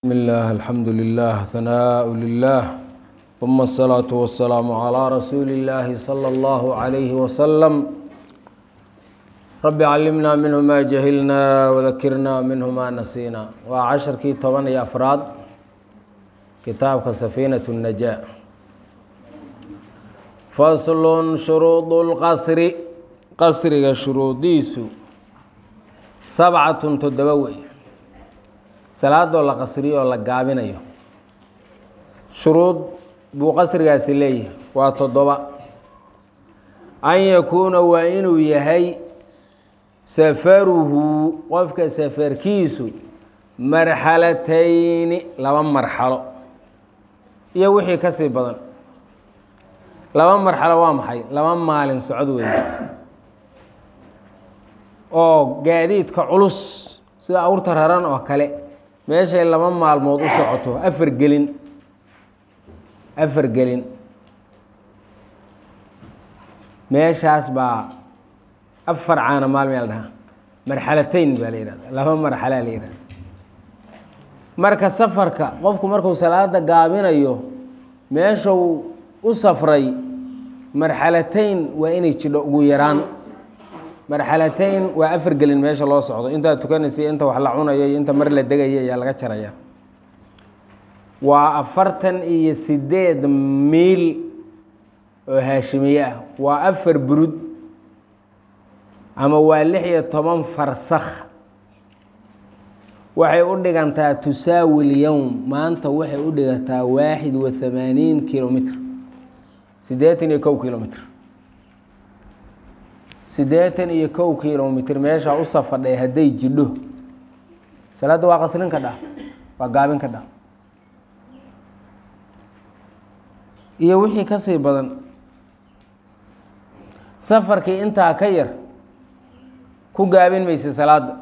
بسم الله الحمد لله ثناء لله ثم الصلاة والسلام على رسول الله صلى الله عليه وسلم رب علمنا منه ما جهلنا وذكرنا منه ما نسينا وعشركii toban iyo afraad kitaabka سفينة النجاة فصل شhuruuط الqصr qasriga shuruudiisu sabcatun toddoba wey salaadoo la qasriyo oo la gaabinayo shuruud buu qasrigaasi leeyahay waa toddoba an yakuuna waa inuu yahay safaruhu qofka safarkiisu marxalatayni laba marxalo iyo wixii ka sii badan laba marxalo waa maxay laba maalin socod weeye oo gaadiidka culus sida awrta raran oo kale meeshay laba maalmood u socoto afar gelin afar gelin meeshaas baa afar caana maalmee la dhahaa marxalatayn baa la yihahda laba marxalaa la yihahda marka safarka qofku markuu salaada gaabinayo meeshuu u safray marxalatayn waa inay jidho ugu yaraan marxalatayn waa afar gelin meesha loo socdo intaad tukanaysa inta wax la cunayo iyo inta mar la degaya ayaa laga jaraya waa afartan iyo sideed miil oo haashimiye ah waa afar burud ama waa lix iyo toban farsakh waxay u dhigantaa tusaawi lyowm maanta waxay u dhigantaa waaxid wa hamaaniin kilomitr siddeetan iyo kow kilomitr siddeetan iyo kow kilomitr meeshaa u safadhay hadday jidho salaadda waa qasrin ka dhah waa gaabin ka dhah iyo wixii ka sii badan safarkii intaa ka yar ku gaabin maysa salaadda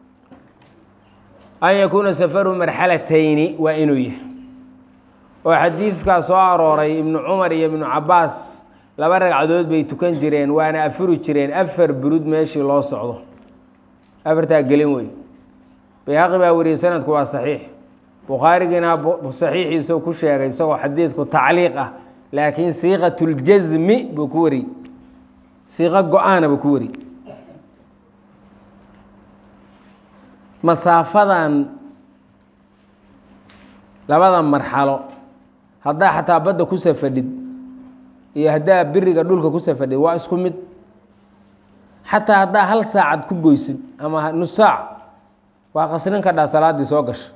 an yakuuna safaru marxalatayni waa inuu yahay oo xadiidkaa soo arooray ibnu cumar iyo ibnu cabaas laba ragcadood bay tukan jireen waana afuri jireen afar burud meeshii loo socdo afartaa gelin wey bayhaqi baa wariyey sanadku waa saxiix bukhaarigiina saxiixiisa ku sheegay isagoo xadiidku tacliiq ah laakiin siiqatuljasmi buu ku wariyey siiqo go-aana buu ku wariyey masaafadan labada marxalo haddaa xataa badda ku safadhid iyo haddaa biriga dhulka ku safadhid waa isku mid xataa haddaa hal saacad ku goysid ama nus saac waa qasrin ka dhaa salaaddii soo gasha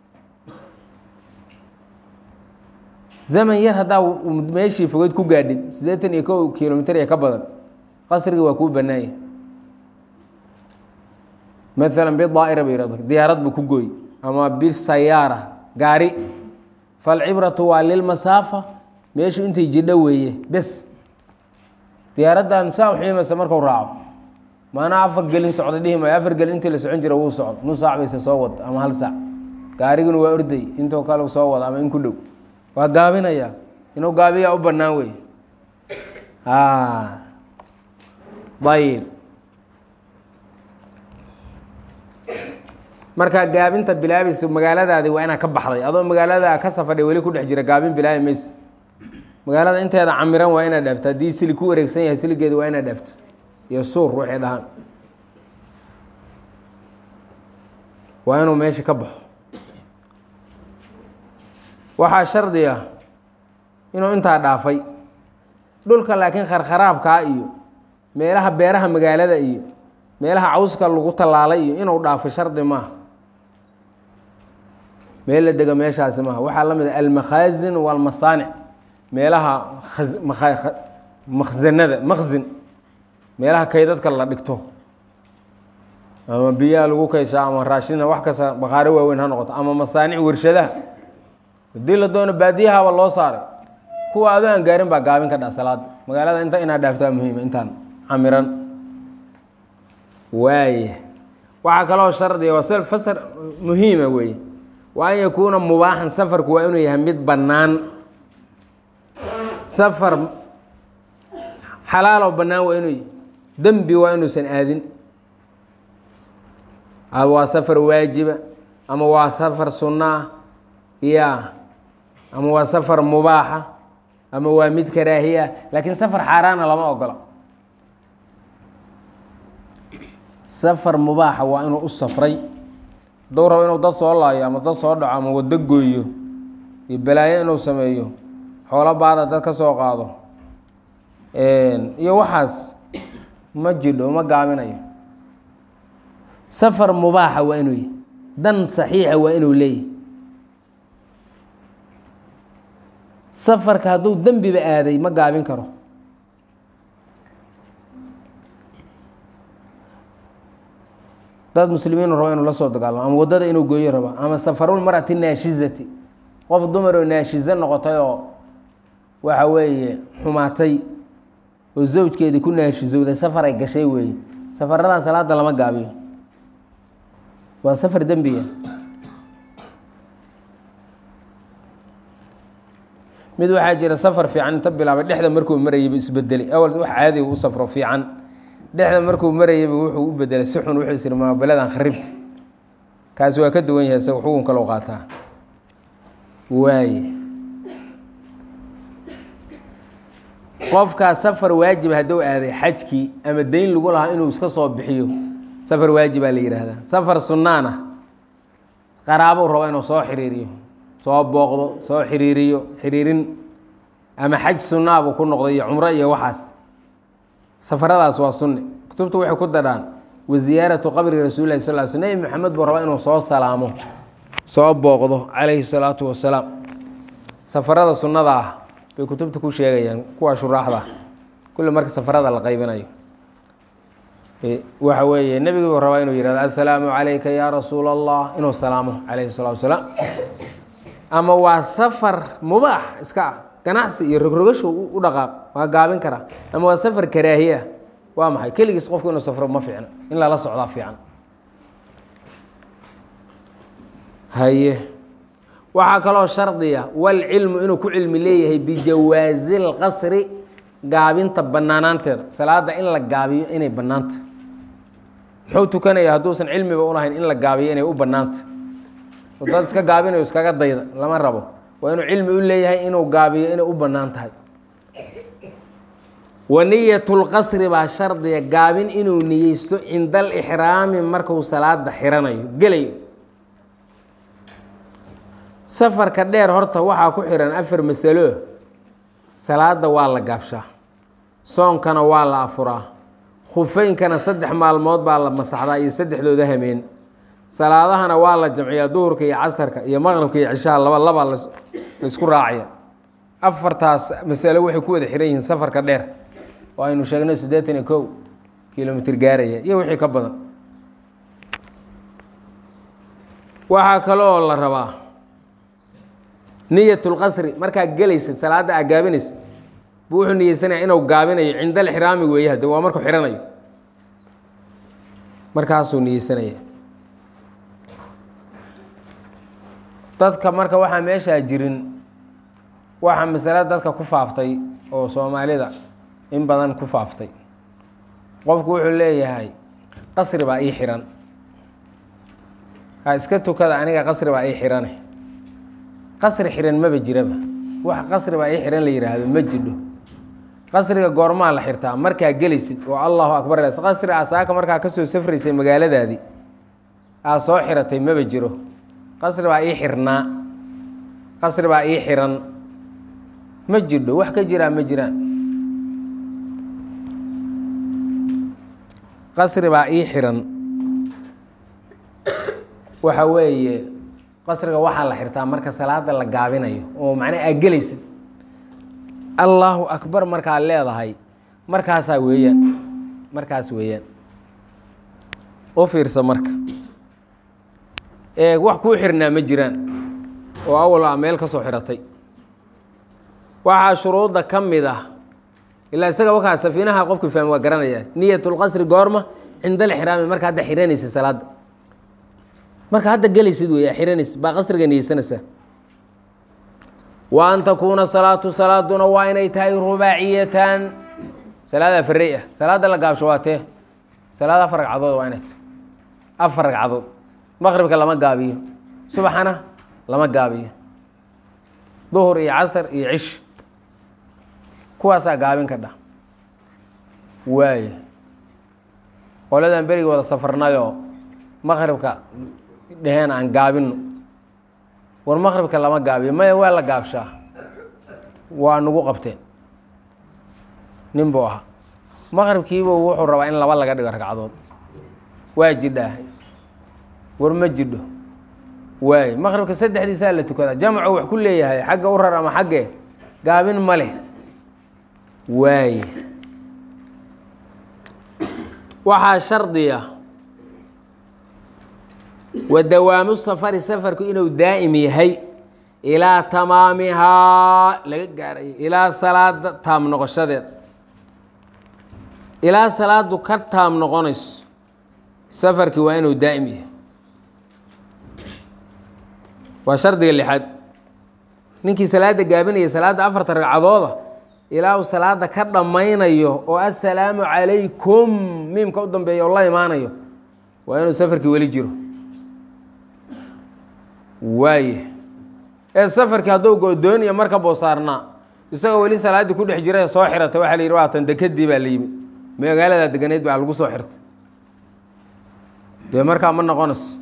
zaman yar haddaa meeshii fogeyd ku gaadhid siddeetan iyo kow kilomitr iyo ka badan qasrigii waa kuu bannaanya maalan bidaa'ira ba yihahdo diyaarad buu ku gooy ama bisayaara gaari falcibratu waa lilmasaafa meeshu intay jidho weeye bes diyaaraddan saa uxiimasa marku raaco maanaa afar gelin socda dhihi maayo afar gelin intii la socon jira wuu socdo nus saac bayse soo wad ama hal saac gaariguna waa orday intoo kale soo wada ama in ku dhow waa gaabinaya inuu gaabiyaa u bannaan wey ayib markaa gaabinta bilaabaysa magaaladaadi waa inaa ka baxday adoo magaalada ka safadhay weli ku dhex jira gaabin bilaabi mayse magaalada inteeda camiran waa inaad dhaafto haddii silig ku wareegsan yahay siligeeda waa inaad dhaafto iyo suur waxay dhahaan waa inuu meesha ka baxo waxaa shardi ah inuu intaa dhaafay dhulka laakiin kharkharaabkaa iyo meelaha beeraha magaalada iyo meelaha cawska lagu tallaalay iyo inuu dhaafo shardi maaha meel la dega meeshaasi maaha waxaa la mid a almakhaazin walmasaanic meelaha makhsanada makhzin meelaha kaydadka la dhigto ama biyaha lagu kayshaa ama raashina wax kasta baqaaro waaweyn ha noqoto ama masaanic warshadaha haddii la doono baadiyahaba loo saaray kuwa adoo aan gaarin baa gaabin ka dha salaada magaalada inta inaad dhaaftaa muhiima intaan camiran waaya waxaa kaloo shardiga waa fasar muhiima weeye waa an yakuuna mubaaxan safarku waa inuu yahay mid bannaan safar xalaaloo bannaan waa inuu yahy dembi waa inuusan aadin waa safar waajiba ama waa safar sunno ah ya ama waa safar mubaaxa ama waa mid karaahiya laakiin safar xaaraana lama ogola safar mubaaxa waa inuu u safray hadduu rabo inuu dad soo laayo ama dad soo dhaco ama waddo gooyo iyo balaayo inuu sameeyo xoolo baada dad ka soo qaado iyo waxaas ma jidho ma gaabinayo safar mubaaxa waa inuu yahy dan saxiixa waa inuu leeyahy safarka hadduu dembiba aaday ma gaabin karo dad muslimiinu rabo inuu la soo dagaalamo ama waddada inuu gooyo rabo ama safarulmarati naashizati qof dumaroo naashizo noqotay oo waxa weeye xumaatay oo zawjkeedii ku naashizowday safar ay gashay weeye safaradan salaada lama gaabiyo waa safar dembiga mid waxaa jira safar fiican inta bilaabay dhexda markuu marayayba isbedelay awal wax caadiga u safro fiican dhexda markuu marayayba wuxuu u bedelay si xun wuxuu isiri maabaladan kharibti kaasi waa ka duwan yahay isaga xukunka loo qaataa waaye qofkaas safar waajib hadduu aaday xajkii ama deyn lagu lahaa inuu iska soo bixiyo safar waajibaa la yidhaahdaa safar sunnaan ah qaraabou rabo inuu soo xiriiriyo soo booqdo soo xiriiriyo xiriirin ama xaj sunnaabuu ku noqday iyo cumro iyo waxaas safaradaas waa sunne kutubtu waxay ku dadhaan wa ziyaaratu qabri rasuulilahi sal l sl nebi maxamed buu rabaa inuu soo salaamo soo booqdo calayhi salaatu wasalaam safarada sunnada ah bay kutubta ku sheegayaan kuwa shuraaxda kulli marka safarada la qaybinayo waxa weeye nebigi buu rabaa inuu yihahdo assalaamu calayka yaa rasuula allah inuu salaamo calayhi salatu wasalaam ama waa safar mubaax iska ah ganacsi iyo rogrogasho u dhaqaaq waa gaabin karaa ama waa safar karaahiya waa maxay keligiis qofku inuu safro ma fiicna in lala socdaa fiican haye waxaa kaloo shardiya walcilmu inuu ku cilmi leeyahay bijawaazi lqasri gaabinta banaanaanteeda salaada in la gaabiyo inay banaanta muxuu tukanaya hadduusan cilmiba ulahayn in la gaabiyo inay u banaanta dad iska gaabinayo iskaga dayda lama rabo waa inuu cilmi u leeyahay inuu gaabiyo inay u bannaan tahay wa niyatulqasri baa shardiga gaabin inuu niyeysto cinda alixraami markuu salaada xiranayo gelayo safarka dheer horta waxaa ku xihan afar masalo salaada waa la gaabshaa soonkana waa la afuraa khufeynkana saddex maalmood baa la masaxdaa iyo saddexdooda hameen salaadahana waa la jamciyaa duhurka iyo casarka iyo maqribka iyo cishaha laba labaa laisku raacaya afartaas masalo waxay ku wada xihan yihiin safarka dheer oo aynu sheegnay siddeetan iyo kow kilomitr gaaraya iyo wixii ka badan waxaa kaloo la rabaa niyatulqasri markaa gelaysa salaadda aa gaabinaysa buu wuxuu niyeysanaya inuu gaabinayo cinda alxiraami weeye hadde waa markuu xihanayo markaasuu niyeysanaya dadka marka waxaa meeshaa jirin waxaa masale dadka ku faaftay oo soomaalida in badan ku faaftay qofku wuxuu leeyahay qasri baa ii xiran ha iska tukada aniga qasri baa ii xirane qasri xiran maba jiraba wax qasri baa ii xiran la yidhaahdo ma jidho qasriga goormaa la xirtaa markaa gelaysid oo allahu akbar les qasri asaaka markaa kasoo safraysay magaaladaadii aa soo xiratay maba jiro qasri baa ii xirnaa qasri baa ii xiran ma jidho wax ka jiraa ma jiraan qasri baa ii xiran waxa weeye qasriga waxaa la xirtaa marka salaada la gaabinayo oo macnaa aa gelaysid allaahu akbar markaa leedahay markaasaa weeyaan markaas weeyaan u fiirsa marka ee wax kuu xirnaa ma jiraan oo awal a meel ka soo xiratay waxaa shuruudda ka mid ah ilaa isaga wakaa safiinaha qofku fahmi waa garanaya niyatulqasri goorma cinda alxiraami marka hadda xiranaysa salaadda marka hadda gelaysid wey aa xiranaysa baa qasriga niyeysanaysaa wa an takuuna salaatu salaaduna waa inay tahay rubaaciyatan salaada afarey ah salaada la gaabsho waa tee salaada afar ragcadood waa inay tahay afar ragcadood maqribka lama gaabiyo subaxana lama gaabiyo duhur iyo casar iyo cish kuwaasaa gaabin ka dhah waaye qoladan berigi wada safarnayoo maqribka dheheen aan gaabino war maqribka lama gaabiyo maya waa la gaabshaa waa nagu qabteen nin buu ahaa maqribkiibu wuxuu rabaa in laba laga dhigo ragcadood waa jidhaa war ma jidho waaye maqribka saddexdiisaa la tukadaa jamcu wax ku leeyahay xagga u rar ama xaggee gaabin ma leh waaye waxaa shardiya wa dawaamu safari safarku inuu daa'im yahay ilaa tamaamihaa laga gaarayo ilaa salaada taam noqoshadeeda ilaa salaadu ka taam noqonayso safarkii waa inuu daa'im yahay waa shardiga lixaad ninkii salaada gaabinaya salaadda afarta ragcadooda ilaa uu salaada ka dhammaynayo oo assalaamu calaykum miimka u dambeeya oo la imaanayo waa inuu safarkii weli jiro waaye ee safarkii hadduu go-dooniya marka buu saarnaa isagoo weli salaaddii ku dhex jira soo xirata waxaa la yidhi waatan dekadii baa la yimid magaaladaa deganeyd baa lagu soo xirtay dee markaa ma noqonayso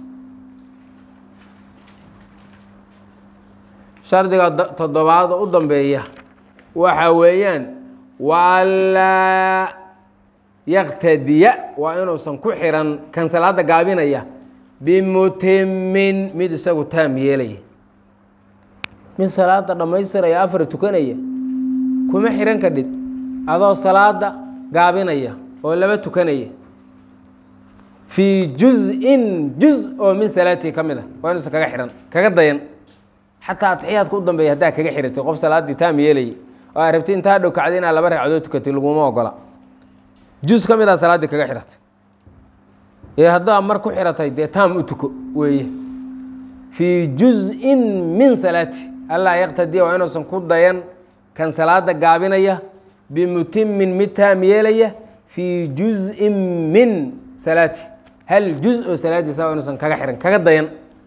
shardiga toddobaad u dambeeya waxa weeyaan waanlaa yaktadiya waa inuusan ku xiran kan salaada gaabinaya bimutimin mid isagu taam yeelaya mid salaada dhammaystiraya afar tukanaya kuma xiran kadhid adoo salaada gaabinaya oo laba tukanaya fii juz-in juz oo min salaatii ka mid a waa inuusan kaga xihan kaga dayan xataa atixiyaadka u dambeeya haddaa kaga xiratay qof salaaddii taam yeelayay oo aa rabti intaa dhow kacday inaad laba ragcadood tukatay laguma ogola juz ka mid a salaaddii kaga xiratay ee haddaa mar ku xiratay dee taam u tuko weeye fii juz-in min salaati allaa yaqtadiya waa inuusan ku dayan kan salaada gaabinaya bimutimin mid taam yeelaya fii juz-in min salaati hal juz oo salaadiisa waa inuusan kaga xiran kaga dayan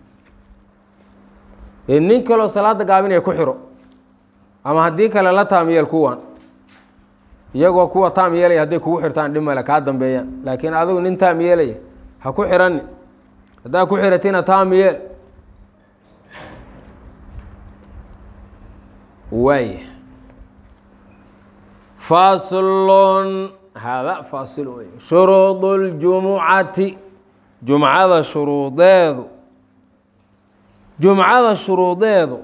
nin kaloo salaada gaabinaya ku xiro ama haddii kale la taam yeel kuwan iyagoo kuwa taam yeelaya hadday kugu xirtaan dhib male kaa dambeeyaan laakiin adigu nin taam yeelaya ha ku xirani haddaa ku xiratina taam yeel waay faslun hada fasil wey shuruud اljumucati jumcada shuruudeedu jumcada shuruudeedu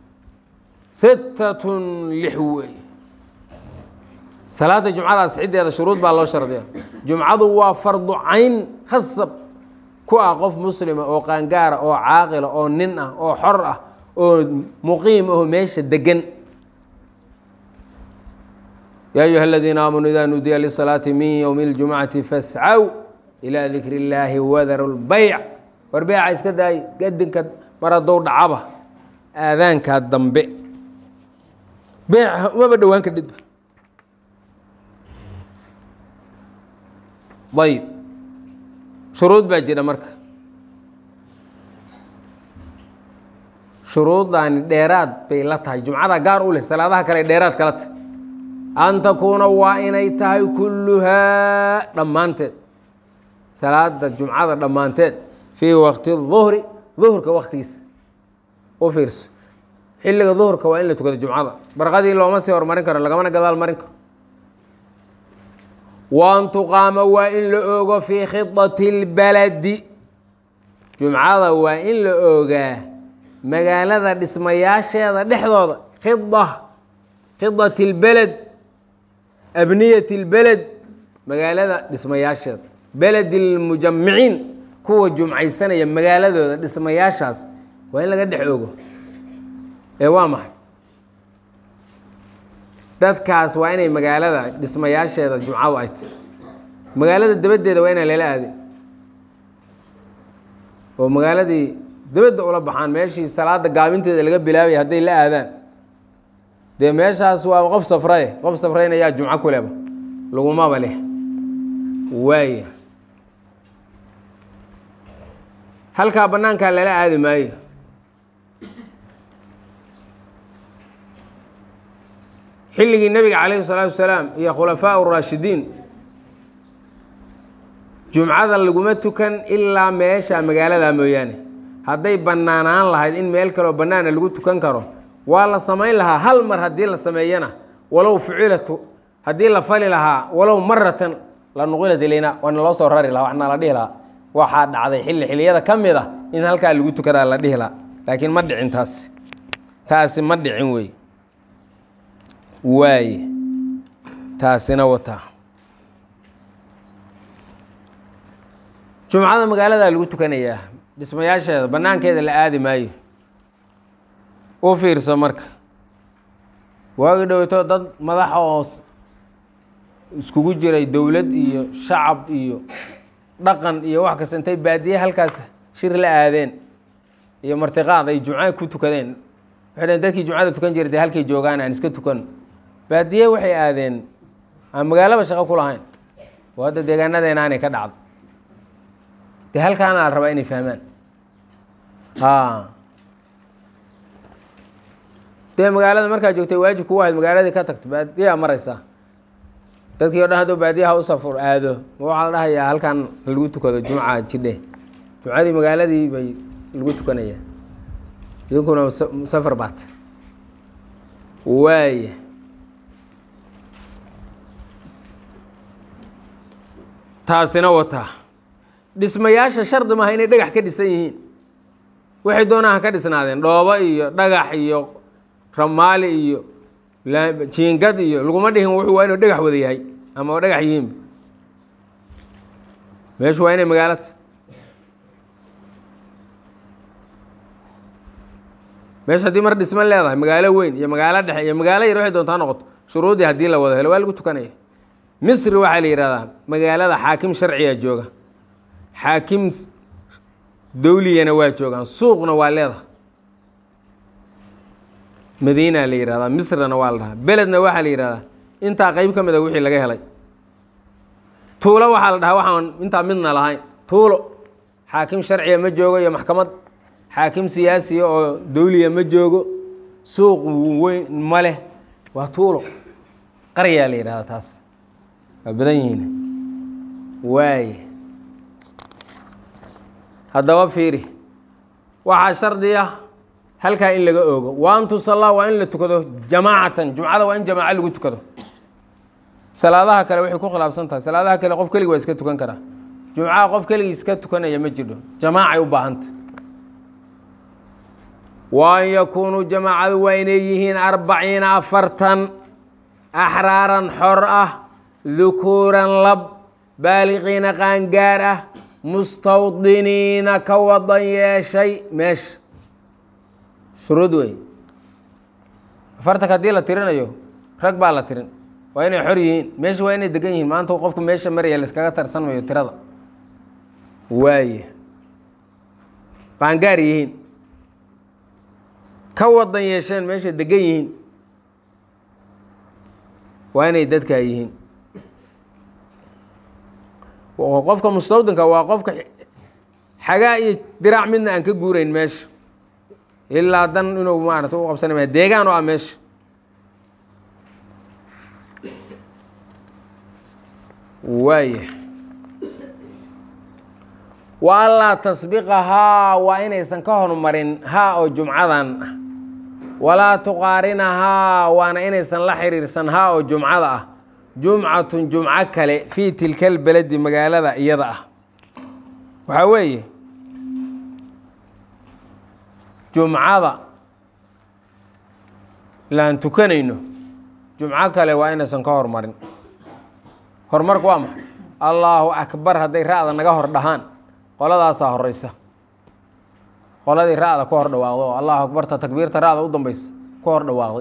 sittatun lix weeye salaada jumcada asxideeda shuruud baa loo shardiya jumcadu waa fardu cayn khasab ku ah qof muslima oo qaangaara oo caaqila oo nin ah oo xor ah oo muqiim aho meesha degan yaa ayuha aladiina aamanuu idaa nudiya lisalaati min ywmi اljumcati fascaw ilaa dikri اllaahi wadaru lbayc war beeca iska daay gadinka mar haddou dhacaba aadaankaa dambe beeca umaba dhowaan kadhidba ayb shuruud baa jira marka shuruuddaani dheeraad bay la tahay jumcada gaar u leh salaadaha kale dheeraad kala tahay an takuuna waa inay tahay kulluhaa dhammaanteed salaada jumcada dhammaanteed fii waqti duhri duhurka waktigiisa u fiirso xilliga duhurka waa in la tukado jumcada barqadii looma sii hormarin karo lagamana gadaal marin karo waan tuqaama waa in la oogo fii khidati اlbaladi jumcada waa in la oogaa magaalada dhismayaasheeda dhexdooda khida khidat اlbeled abniyat اlbeled magaalada dhismayaasheeda beled اlmujamiciin kuwa jumcaysanaya magaaladooda dhismayaashaas waa in laga dhex oogo ee waa maxay dadkaas waa inay magaalada dhismayaasheeda jumcadu ay tahy magaalada dabaddeeda waa inaan lala aadin oo magaaladii dabadda ula baxaan meeshii salaada gaabinteeda laga bilaabaya hadday la aadaan dee meeshaas waa qof safraye qof safrayna yaa jumco kuleba lagumaba leh waaya halkaa bannaankaa lala aadi maayo xilligii nebiga calayhi salaatu wasalaam iyo khulafaa uraashidiin jumcada laguma tukan ilaa meesha magaalada mooyaane hadday bannaanaan lahayd in meel kaleo bannaana lagu tukan karo waa la samayn lahaa hal mar haddii la sameeyana walow fucilatu haddii la fali lahaa walow maratan la nuqilat ilayna waana loo soo rari lahaa waxna la dhihi lahaa waxaa dhacday xilli xilliyada ka mid ah in halkaa lagu tukadaa la dhihi lahaa laakiin ma dhicin taasi taasi ma dhicin wey waaye taasina wataa jumcada magaaladaa lagu tukanayaa dhismayaasheeda bannaankeeda la aadi maayo u fiirso marka waagi dhowto dad madaxa oo iskugu jiray dowlad iyo shacab iyo dhaqan iyo wax kasta intay baadiye halkaas shir la aadeen iyo martiqaad ay jumca ku tukadeen waxay dheen dadkii jumcada tukan jiray dee halkay joogaan aan iska tukan baadiye waxay aadeen aan magaalaba shaqo ku lahayn oo hadda deegaanadeena aanay ka dhacdo dee halkaana la rabaa inay fahmaan a dee magaalada markaa joogtay waajib kugu ahayd magaaladii ka tagto baadiyaa maraysaa dadkii o dhan hadduu baadiyaha u safur aado ma waxaa la dhahayaa halkan lagu tukado jumca jidhe jumcadii magaaladii bay lagu tukanayaa idinkuna safar baat waaya taasina wataa dhismayaasha shardi maaha inay dhagax ka dhisan yihiin waxay doonaan ha ka dhisnaadeen dhoobo iyo dhagax iyo ramaali iyo jiingad iyo laguma dhihin wuxuu waa inuu dhagax wada yahay ama oo dhagax yihiinba meeshu waa inay magaalata meesha haddii mar dhisma leedahay magaalo weyn iyo magaalo dhexe iyo magaalo yar waxay doontaa noqoto shuruudii haddii la wada helo waa lagu tukanaya misri waxaa la yihahdaa magaalada xaakim sharciga jooga xaakim dawliyana waa joogaan suuqna waa leedahay madiina la yihahdaa misrana waa la dhahaa beledna waxaa la yihahdaa intaa qeyb ka mid a wixii laga helay tuulo waxaa la dhahaa waxaan intaa midna lahayn tuulo xaakim sharciga ma joogo iyo maxkamad xaakim siyaasiya oo dawliya ma joogo suuq weyn ma leh waa tuulo qaryaa la yidhahdaa taas waa badan yihiin waay haddaba fiiri waxaa shardi ah halkaa in laga oogo wa an tusallaa waa in la tukado jamaacatan jumcada waa in jamaaco lagu tukado salaadaha kale waxay ku khilaafsan tahay salaadaha kale qof keligi waa iska tukan karaa jumcaha qof keligii iska tukanaya ma jidho jamaacay u baahanta wa an yakuunuu jamaacadu waa inay yihiin arbaciina afartan axraaran xor ah dukuuran lab baaliqiina qaangaar ah mustawdiniina ka wadan yeeshay meesha shuruud wey afartanka haddii la tirinayo rag baa la tirin waa inay xor yihiin meesha waa inay degan yihiin maanta qofku meesha maraya laiskaga tarsan mayo tirada waaye qaangaar yihiin ka wadan yeesheen meesha degan yihiin waa inay dadkaa yihiin qofka mustawdinka waa qofka xagaa iyo diraac midna aan ka guurayn meesha ilaa dan inuu maarata u qabsana ma deegaan oo ah meesha waaya wa anlaa tasbiqahaa waa inaysan ka hormarin haa oo jumcadan ah walaa tuqaarinahaa waana inaysan la xiriirsan haa oo jumcada ah jumcatun jumco kale fii tilka lbeledi magaalada iyada ah waxaa weeye jumcada laan tukanayno jumco kale waa inaysan ka hormarin horumarku waa maxay allaahu akbar hadday ra-da naga hor dhahaan qoladaasaa horeysa qoladii ra-da ku hor dhawaaqda oo allahu akbarta takbiirta ra-da u dambaysa ku hor dhawaaqday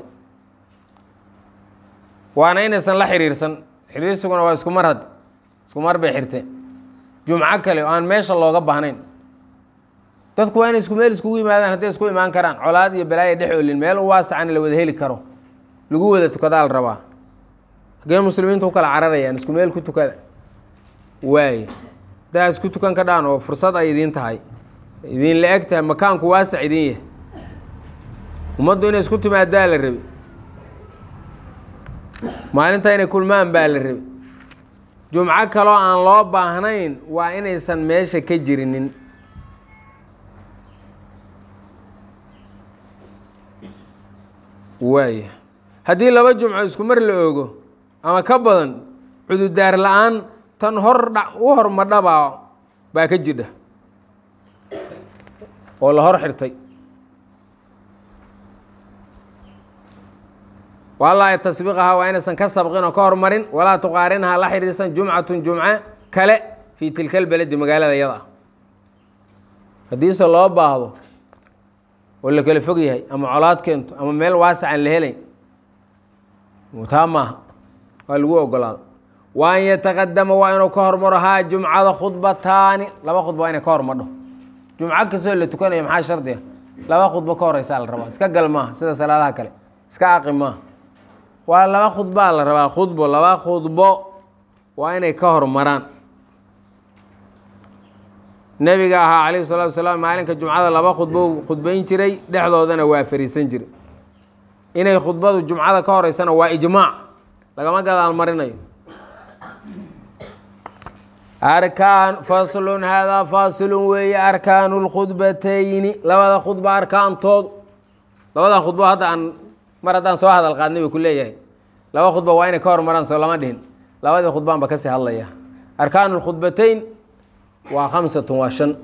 waana inaysan la xiriirsan xiriirsiguna waa isku mar hadde isku mar bay xirteen jumco kale oo aan meesha looga baahnayn dadku waa inay isku meel iskugu yimaadaan hadday isku imaan karaan colaad iyo balaaya dhex olin meel u waasacan la wada heli karo lagu wada tukadaa la rabaa hagee muslimiintu u kala cararayaan isku meel ku tukada waayo haddaa isku tukan ka dhaan oo fursad ay idiin tahay idin la eg tahay makaanku waasac idin yahay ummaddu inay isku timaadaa la rabi maalinta inay kulmaan baa la rabay jumco kaloo aan loo baahnayn waa inaysan meesha ka jirinin waaya haddii laba jumco isku mar la ogo ama ka badan cududaar la-aan tan hor dha u hormadhabaa baa ka jidha oo la hor xirtay wallaahi tasbiiqahaa waa inaysan ka sabqin oo ka hormarin walaa tuqaarinhaa la xidhiirsan jumcatun jumco kale fii tilka lbeledi magaalada yada ah haddiise loo baahdo oo la kala fog yahay ama colaad keento ama meel waasicaan la helayn taa maaha waa lagu ogolaado wa an yataqadama waa inuu ka hormaro haa jumcada khudbataani laba khudba waa inay ka hormadho jumco kastoo la tukanayo maxaa shardiga laba khudbo ka horeysaa la rabaa iska gal maaha sida salaadaha kale iska aqi maaha waa laba khudbaa la rabaa khudbo laba khudbo waa inay ka hormaraan nebiga ahaa calayhi salatu wasalaam maalinka jumcada laba khudbo khudbayn jiray dhexdoodana waa fariisan jiray inay khudbadu jumcada ka horeysana waa ijmaac lagama gadaal marinayo arkaan faslun haadaa faasilun weeye arkaanu lkhudbatayni labada khudba arkaantoodu labada khudbo hadda aan mar haddaan soo hadal qaadnay buu ku leeyahay laba khudba waa inay ka hormaraan soo lama dhihin labadii khudbaan ba kasii hadlaya arkaanu lkhudbatayn waa khamsatun waa shan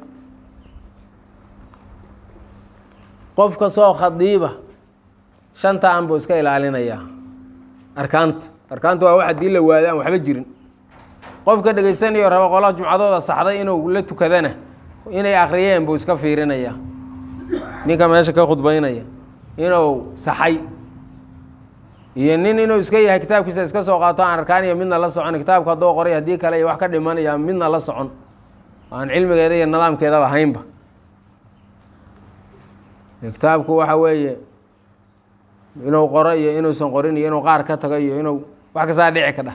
qof kastoo khadiiba shanta an buu iska ilaalinayaa arkaanta arkaanta waa wax haddii la waado aan waxba jirin qofka dhegaysanayo raba qolaha jumcadooda saxday inuu la tukadana inay akhriyeen buu iska fiirinayaa ninka meesha ka khudbaynaya inuu saxay iyo nin inuu iska yahay kitaabkiisa iska soo qaato aan arkaaniyo midna la socon kitaabku hadduu qoray haddii kale iyo wax ka dhimanaya midna la socon aan cilmigeeda iyo nidaamkeedaba haynba kitaabku waxa weeye inuu qoro iyo inuusan qorin iyo inuu qaar ka tago iyo inuu wax kastaa dhici ka dhah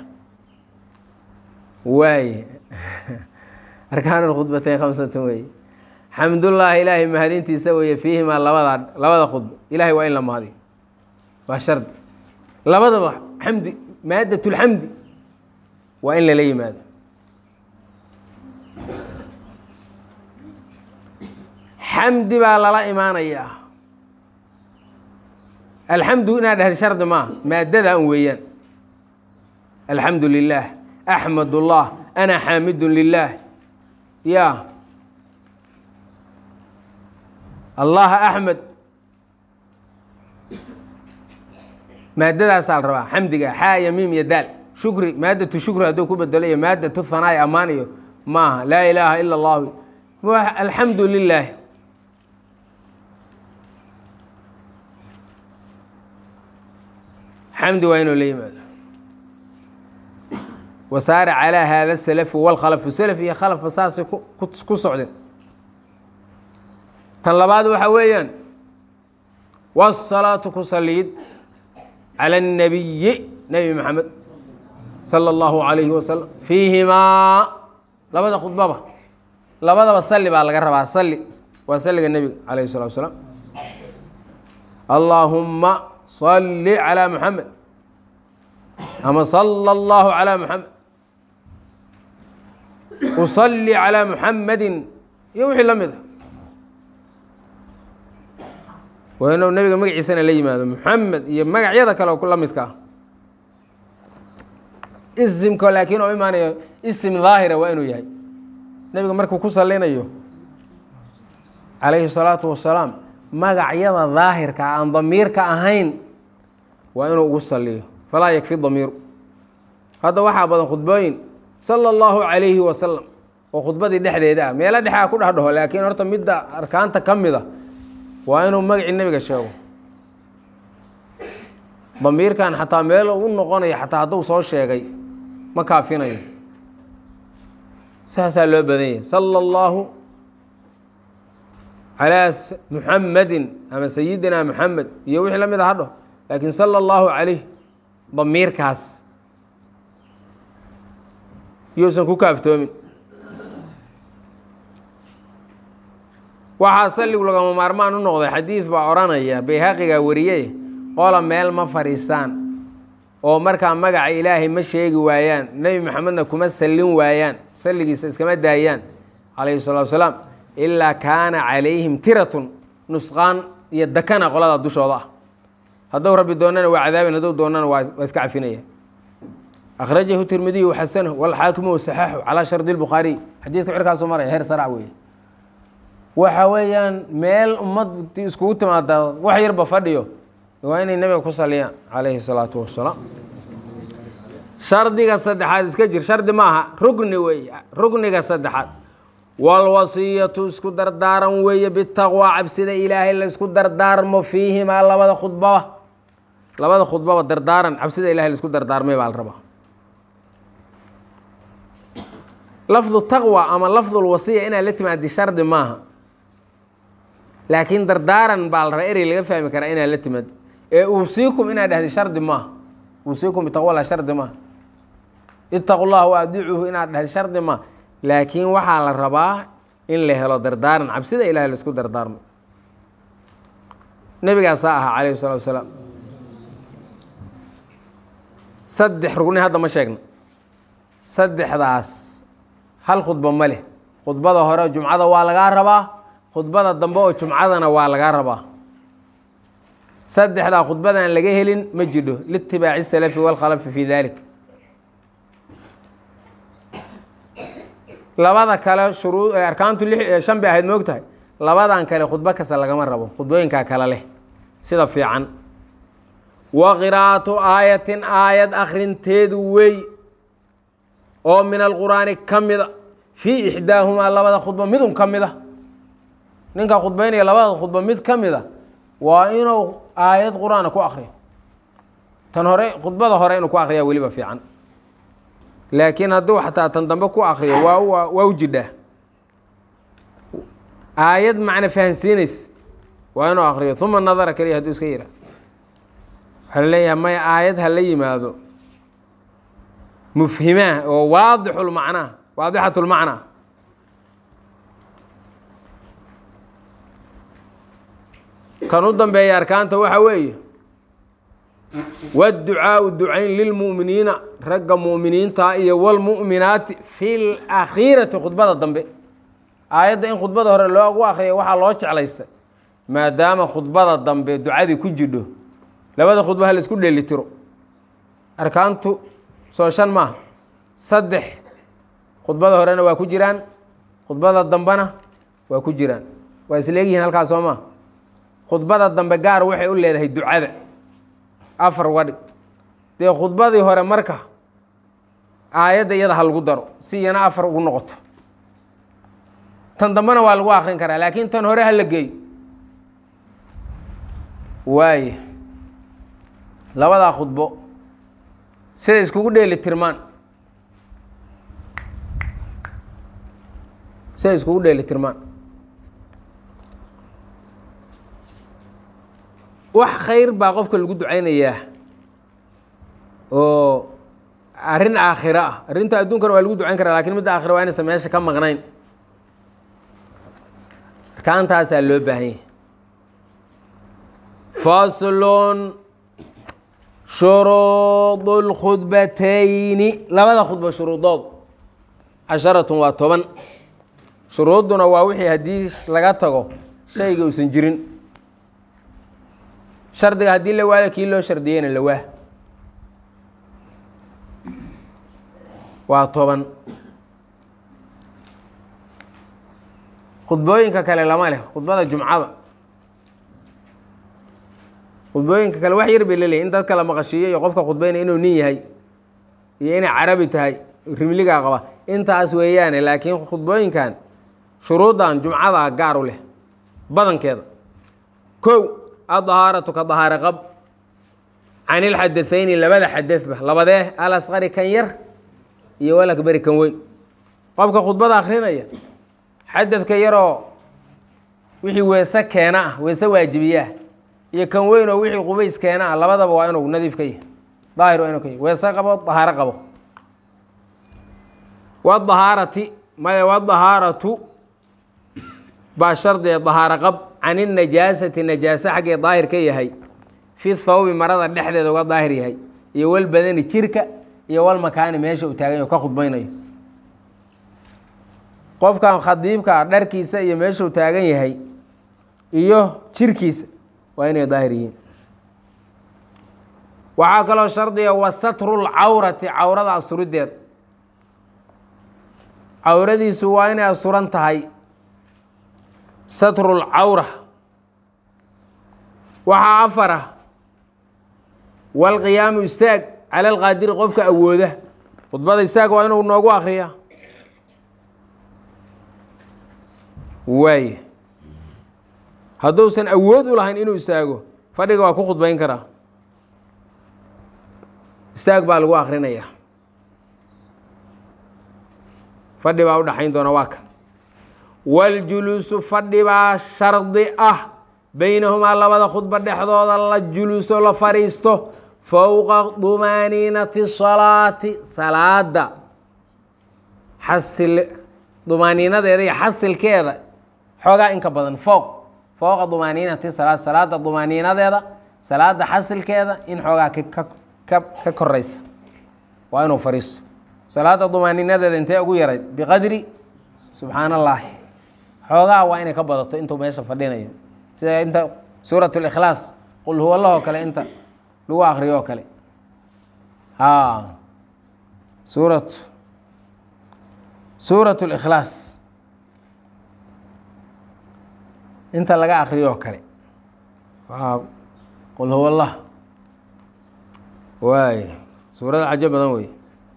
waay arkaan khudbatayn khamsatan weeye xamdullaahi ilaahay mahadintiisa weeye fiihimaa labada labada khudba ilahay waa in la mahadiyo waa shardi labadaba xamdi maadatulxamdi waa in lala yimaado xamdi baa lala imaanayaa alxamdu inaad dhahda shardi maaha maadada un weeyaan alxamdu lilaah axmad ullah ana xaamidun lilaah ya allaha axmed maadadaasaa la rabaa xamdiga xaa iyo miim iyo daal shukri maadatu shukri hadduu ku bedelo iyo maadatu hanaai amaan iyo maaha laa ilaaha ila allahu alxamdu lilaah xamdi waa inuu la yimaado wasaara calaa haada salafu walkhalafu salaf iyo khalafba saasay ku socdeen tan labaad waxa weeyaan wasalaatu ku saliid cala الnabiyi nebi maxamed sala اllahu alayhi wasalam fiihimaa labada khudbaba labadaba sali baa laga rabaa sali waa saliga nebiga alayh الsalatu wasalaam allaahuma صli calى muxamed ama salى اllahu calى muxamed usalli calى muxamadi iyo wixii la mid a waa inuu nebiga magaciisana la yimaado muxamed iyo magacyada kale oo la midka ah isimka laakiin oo imaanayo isim daahira waa inuu yahay nebiga markuu ku salinayo calayhi الsalaatu wasalaam magacyada daahirka aan damiirka ahayn waa inuu ugu saliyo falaa yakfi damiiru hadda waxaa badan khudbooyin sala اllahu calayhi wasalam oo khudbadii dhexdeeda ah meelo dhexaa ku dhexdhaho laakiin horta midda arkaanta ka mida waa inuu magacii nebiga sheego damiirkan xataa meel u noqonayo xataa hadduu soo sheegay ma kaafinayo saasaa loo badan yahay sala اllahu calaa muxamedin ama sayidina muxamed iyo wixii la mid a hadho laakiin sala اllahu calayh damiirkaas yuusan ku kaaftoomin waxaa salligu lagama maarmaan u noqday xadiid baa odhanaya bayhaqigaa wariye qola meel ma fadhiistaan oo markaa magaca ilaahay ma sheegi waayaan nebi maxamedna kuma sallin waayaan salligiisa iskama daayaan calayhi salatu wasalaam ilaa kaana calayhim tiratun nusqaan iyo dakana qolada dushooda ah hadduu rabbi doonana waa cadaabin hadduu doonana waa waa iska cafinaya akhrajahu tirmidiyu xasanahu walxaakimu wasaxaaxu calaa shardi lbukhaariy xadiidka cirkaasuu maraya heer sarac weeye waxa weeyaan meel ummadii iskugu timaada wax yarba fadhiyo waa inay nebiga ku saliyaan calayhi salaatu wasalaam shardiga saddexaad iska jir shardi maaha rugni weeye rugniga saddexaad walwasiyatu isku dardaaran weeye bitaqwaa cabsida ilaahay la isku dardaarmo fiihimaa labada khudbaba labada khudbaba dardaaran cabsida ilahay la isku dardaarmay baa la rabaa lafdu taqwa ama lafdulwasiya inaad la timaadi shardi maaha laakiin dardaaran baa la rabaa erey laga fahmi karaa inaad la timaadi ee uusiikum inaad dhahdi shardi maaha uusiikum bitaqwala shardi maaha itaqu llaha wa adiicuhu inaad dhahdi shardi maaha laakiin waxaa la rabaa in la helo dardaaran cabsida ilahay laisku dardaarmo nebigaasaa ahaa calayhi salatu wasalaam saddex rugni hadda ma sheegno saddexdaas hal khudba ma leh khudbada hore jumcada waa lagaa rabaa khudbada dambe oo jumcadana waa lagaa rabaa saddexdaa khudbadan laga helin ma jidho liitibaaci salafi walkhalafi fi dalik labada kale shuruu arkaantu li shan bay ahayd moogtahay labadan kale khudbo kasta lagama rabo khudbooyinkaa kale leh sida fiican wa qiraa'atu aayatin aayad akhrinteedu wey oo min alqur'aani ka mida fii ixdaahumaa labada khudbo midun ka mid a ninka khudbaynaya labada khudbo mid ka mid a waa inuu aayad qur-aana ku akriyo tan hore khudbada hore inuu ku akriyaa weliba fiican laakiin hadduu xataa tan dambe ku akriyo waa waa waa u jidhaa aayad macna fahansiinays waa inuu akriyo uma nadara keliya hadduu iska yihaa waxaa la leeyahay may aayad ha la yimaado mufhimaa oo waadixulmacnaa waadixatulmacnaa kan u dambeeya arkaanta waxa weeye wاdducaaءu ducayn lilmu'miniina ragga mu'miniinta iyo wاlmu'minaati fi اlakhiirati khudbada dambe aayadda in khudbada hore loogu akriya waxaa loo jeclaystay maadaama khudbada dambe ducadii ku jidho labada khudba ha la isku dheelitiro arkaantu soo shan maaha saddex khudbada horena waa ku jiraan khudbada dambena waa ku jiraan waa isleegyihiin halkaas soo maa khudbada dambe gaar waxay u leedahay ducada afar wadhig dee khudbadii hore marka aayadda iyada ha lagu daro si iyana afar ugu noqoto tan dambena waa lagu akrin karaa laakiin tan hore ha la geeyo waaye labadaa khudbo siday iskugu dheeli tirmaan siday iskugu dheeli tirmaan wax khayr baa qofka lagu ducaynayaa oo arrin aakhiro ah arrinta adduunkana waa lagu ducayn karaa lakin midda aakhira waa inaysan meesha ka maqnayn arkaantaasaa loo baahan yahay faslun shuruud اlkhudbatayni labada khudba shuruudood casharatun waa toban shuruudduna waa wixii haddii laga tago shayga uusan jirin shardiga haddii la waayo kii loo shardiyeyna la waa waa toban khudbooyinka kale lama leh khudbada jumcada khudbooyinka kale wax yar bay la leeyihin in dadka la maqashiiyo iyo qofka khudbaynaya inuu nin yahay iyo inay carabi tahay rimligaa qaba intaas weeyaane laakiin khudbooyinkan shuruuddan jumcada gaar u leh badankeeda kow adahaaratu ka dahaaro qab can ilxadathayni labada xadadba labadee alasqari kan yar iyo walakbari kan weyn qofka khudbada akrinaya xadadka yaroo wixii weese keena ah weese waajibiyaah iyo kan weyn oo wixii qubays keena ah labadaba waa inuu nadiif ka yahay daahir waa inuu ka yahy weese qabo dahaaro qabo wadahaarati maya wadahaaratu baa shardiga dahaaro qab can inajaasati najaase xaggee daahir ka yahay fi thawbi marada dhexdeeda uga daahir yahay iyo walbadani jirka iyo walmakaani meesha uu taagan yaho ka khudbaynayo qofkan khadiibka ah dharkiisa iyo meesha uu taagan yahay iyo jirkiisa waa inay daahir yihiin waxaa kaloo shardiga wa satru lcawrati cawrada asurideed cawradiisu waa inay asuran tahay satru lcawra waxaa afara walqiyaamu istaag cala alqaadiri qofka awooda khudbada istaag waa inuu noogu akriya waay hadduusan awood u lahayn inuu istaago fadhiga waa ku khudbayn karaa istaag baa lagu akrinaya fadhi baa udhaxayn doona waa kan waljuluusu fadhi baa shardi ah beynahumaa labada khudba dhexdooda la juluuso la fadhiisto fowqa dumaaniinati salaati salaada xasil dumaaniinadeeda iyo xasilkeeda xoogaa inka badan fooq fowqa dumaaniinati salaat salaada dumaaniinadeeda salaada xasilkeeda in xoogaa ka ka ka koraysa waa inuu fadhiisto salaada dumaaniinadeeda intee ugu yarayd biqadri subxaan allaahi xoogaa waa inay ka badato intuu meesha fadhinayo sida inta suurat اlikhlaas qul huwa lahoo kale inta lagu akriyo oo kale a suurat suurat اlikhlaas inta laga akriyo oo kale waa qul huwa allah waay suurada cajo badan wey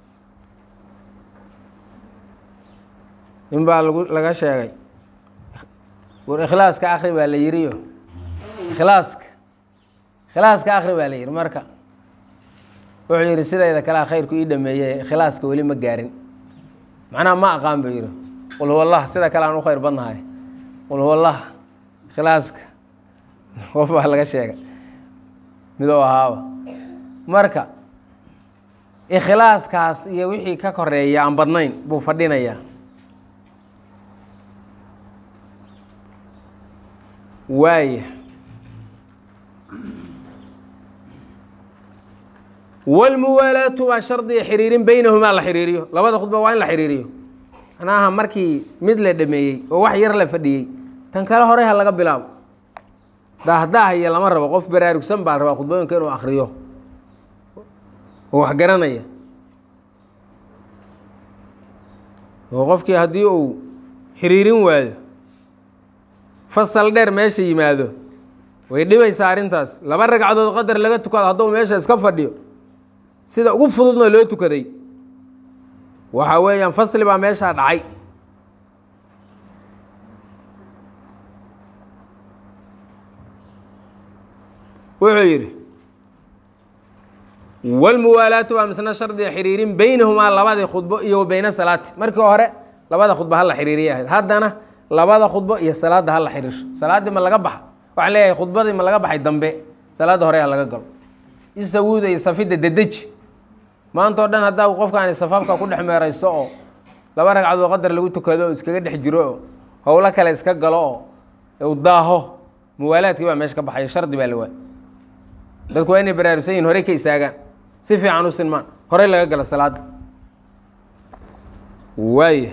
nin baa lagu laga sheegay war ikhlaaska akri baa la yiriyo ikhlaaska ikhlaaska akri baa la yiri marka wuxuu yihi sidayda kalea khayrku ii dhameeyey ikhlaaska weli ma gaarin macnaha ma aqaan buu yihi qul huwa allah sida kale aan u khayr badnahay qul huwa allah ikhlaaska qof baa laga sheegay midou ahaaba marka ikhlaaskaas iyo wixii ka koreeya aan badnayn buu fadhinayaa waaya walmuwaalaatu waa shardiga xiriirin beynahumaa la xiriiriyo labada khudba waa in la xiriiriyo macnaha markii mid la dhameeyey oo wax yar la fadhiyey tan kale horey ha laga bilaabo daahdaahaya lama rabo qof baraarugsan baa la rabaa khudbooyinka inuu akriyo oo wax garanaya oo qofkii haddii uu xiriirin waayo fasal dheer meesha yimaado way dhibaysaa arrintaas laba ragcadood qadar laga tukado hadduu meesha iska fadhiyo sida ugu fududna loo tukaday waxa weeyaan fasli baa meeshaa dhacay wuxuu yidhi walmuwaalaatu waa misna shardiga xiriirin beynahumaa labadii khudbo iyo wa beyna salaati markii hore labada khudba hala xiriiriya ahayd haddana labada khudbo iyo salaadda hala xiriirsho salaaddii ma laga baxa waxaan leeyahay khudbadii ma laga baxay dambe salaadda hore ha laga galo isawuuda iyo safidda dedeji maanta oo dhan haddaa qofkaani safaafka ku dhex meerayso oo laba ragcadood qadar lagu tukado oo iskaga dhex jiro oo howlo kale iska galo oo u daaho muwaalaadkii baa meesha ka baxayo shardi baa la waay dadku waa inay baraarugsan yihin horey ka istaagaan si fiican u sinmaan horey laga galo salaadda waaya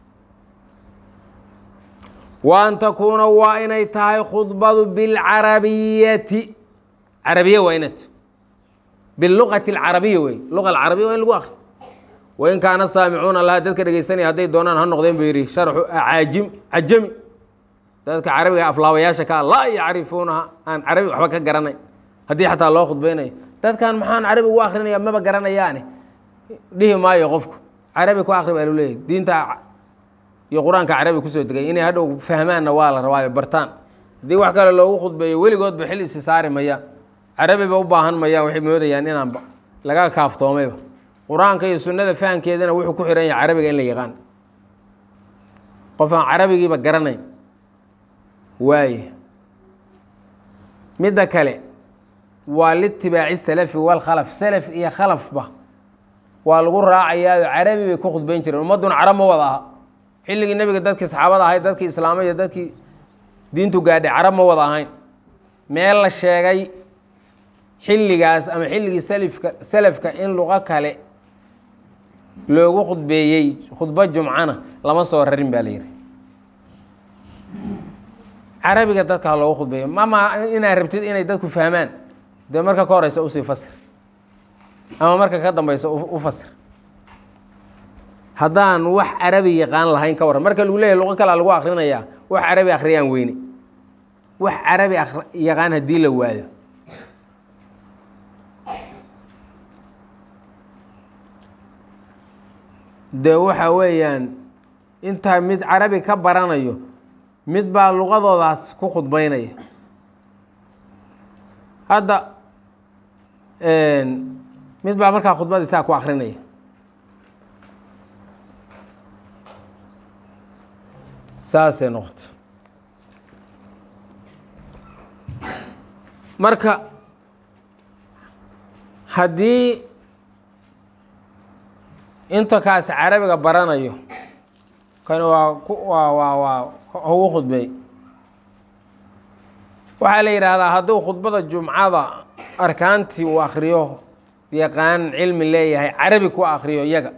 wa an takuuna waa inay tahay khudbadu bilcarabiyati carabiya waa inat biluqati alcarabiya wey luqa alcarabiya waa in lagu akri wain kaana saamicuuna laha dadka dhegeysanaya hadday doonaan ha noqdeen buu yidhi sharxu acaajim cajami dadka carabiga aflaabayaasha kaa laa yacrifuunaha aan carabi waxba ka garanay haddii xataa loo khudbaynayo dadkan maxaan carabi ugu akrinaya maba garanayaane dhihi maayo qofku carabi ku akri baa lu leeyahy diinta iyo qur-aanka carabi kusoo degay inay hadhow fahmaanna waa la rabaayo bartaan haddii wax kale loogu khudbeeyo weligoodba xil isi saari mayaan carabiba u baahan mayaan waxay moodayaan inaanba laga kaaftoomayba qur-aanka iyo sunnada fahamkeedana wuxuu ku xihan yahay carabiga in la yaqaan qof aan carabigiiba garanayn waaye midda kale waa litibaaci salafi walkhalaf salaf iyo khalafba waa lagu raacayaayo carabi bay ku khudbayn jireen ummadduna carab ma wada aha xilligii nebiga dadkii saxaabada ahayd dadkii islaama iyo dadkii diintu gaadhay carab ma wada ahayn meel la sheegay xilligaas ama xilligii salifka salafka in luqo kale loogu khudbeeyey khudbo jumcana lama soo rarin baa la yidhi carabiga dadka ha loogu khudbeeyo mama inaad rabtid inay dadku fahmaan dee marka ka horeysa usii fasir ama marka ka dambeysa u fasir haddaan wax carabi yaqaan lahayn ka warran marka lagu leeyahy luqo kalea lagu akrinayaa wax carabi akhriyaan weyne wax carabi yaqaan haddii la waayo dee waxa weeyaan intaa mid carabi ka baranayo mid baa luqadoodaas ku khudbeynaya hadda mid baa markaa khudbadii saa ku akrinaya saasay noqoto marka haddii inta kaas carabiga baranayo kan waa waa waa waa ugu khudbeey waxaa la yidhaahdaa hadduu khudbada jumcada arkaantii uu akriyo yaqaan cilmi leeyahay carabi ku akriyo iyaga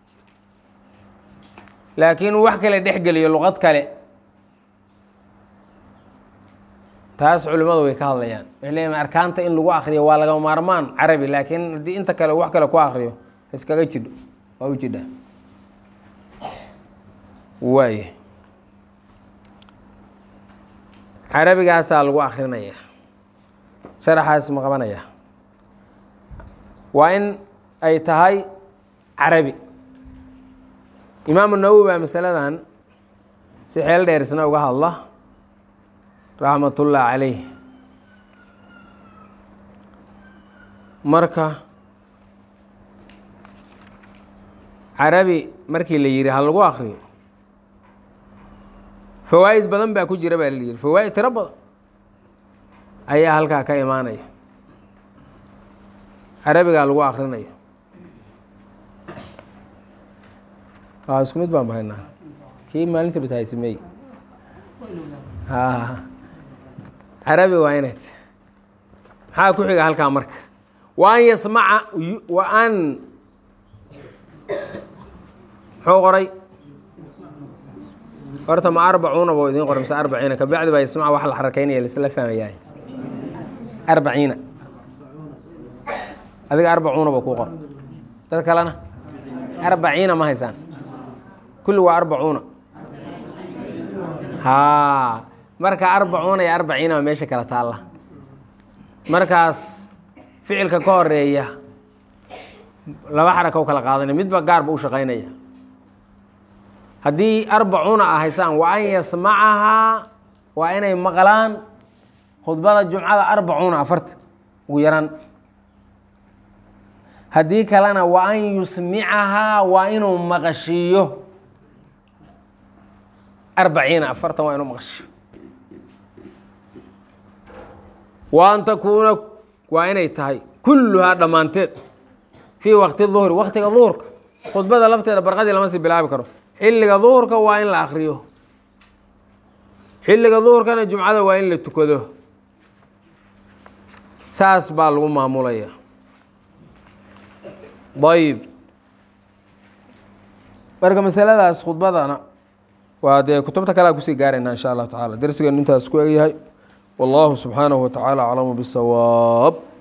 laakiin wax kale dhex geliyo luqad kale taas culimmadu way ka hadlayaan waxay leeyihin arkaanta in lagu akriyo waa laga maarmaan carabi laakiin haddii inta kale wax kale ku akriyo iskaga jidho waa u jidha waay carabigaasaa lagu akrinaya sharaxaas ma qabanaya waa in ay tahay carabi imaamu nawowi baa masaladan si xeel dheer isna uga hadla raxmatullah calayh marka carabi markii la yihi ha lagu akriyo fawaa'id badan baa ku jira baa la yihi fawaa'id tiro badan ayaa halkaa ka imaanaya carabigaa lagu akrinaya a isku mid baan bahaynaa kii maalinta dhutahay sameey carabi waa inay t maxaa ku xiga halkaa marka wa an yasmaca wa an muxuu qoray horta ma arbacuuna buu idiin qoray mise arbaciina kabacdi baa yasmaca wax la xarakaynaya laisla fahmayaay arbaciina adiga arbacuuna buu kuu qoray dad kalena arbaciina ma haysaan kulli waa arbacuuna haa marka arbacuuna iyo arbaciina waa meesha kala taalla markaas ficilka ka horeeya laba xaraka u kala qaadanaya midba gaarba u shaqaynaya haddii arbacuuna a haysaan wa an yasmacahaa waa inay maqlaan khudbada jumcada arbacuuna afarta ugu yaraan haddii kalena wa an yusmicahaa waa inuu maqashiiyo arbaciina afartan waa inuu maqashiyo wa an takuuna waa inay tahay kulluhaa dhammaanteed fii waqti duhri waktiga duhurka khudbada lafteeda barqadii lama sii bilaabi karo xilliga duhurka waa in la akriyo xilliga duhurkana jumcada waa in la tukado saas baa lagu maamulaya ayb marka masaladaas khudbadana waa dee kutubta kalea kusii gaarayna insha allahu tacala darsigeenu intaas ku egyahay wallahu subxaanahu wa tacaala aclamu bisawaab